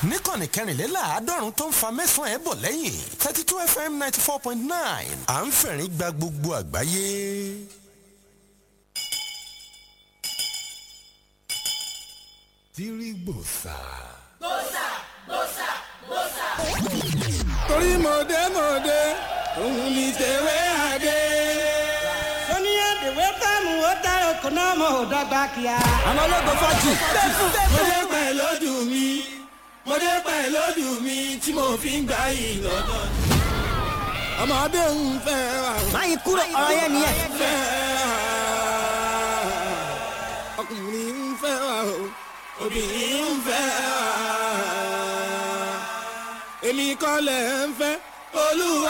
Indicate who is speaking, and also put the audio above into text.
Speaker 1: níkànnì kẹrìnléláàádọ́rùn tó ń fa mẹ́sàn-án ẹ̀ bọ̀ lẹ́yìn thirty two fm ninety four point nine à ń fẹ̀rín gba gbogbo àgbáyé. tìrìgbòsà.
Speaker 2: torí mọ̀dẹ́mọ̀dẹ́ òun ni tẹ̀wé àdé.
Speaker 3: sọ́níyà dèwé fáàmù ó dára kò náà mọ̀ ọ́ dọ́gba kíá.
Speaker 2: àmọ́ ológun fọ́jì. mo dé pẹ̀ lójú mi mo dé pẹ̀ lójú mi tí mo fi ń gbà yìí lọ́dọ̀. ọmọdé ń fẹ́ wa.
Speaker 3: máyì kúrò ọ̀rọ̀ yẹn nìyẹn.
Speaker 2: fẹ́ wa. ọkùnrin ń fẹ́ wa o obìnrin ń fẹ́ wa. èmi kọ́ lẹ̀ ń fẹ́ olúwa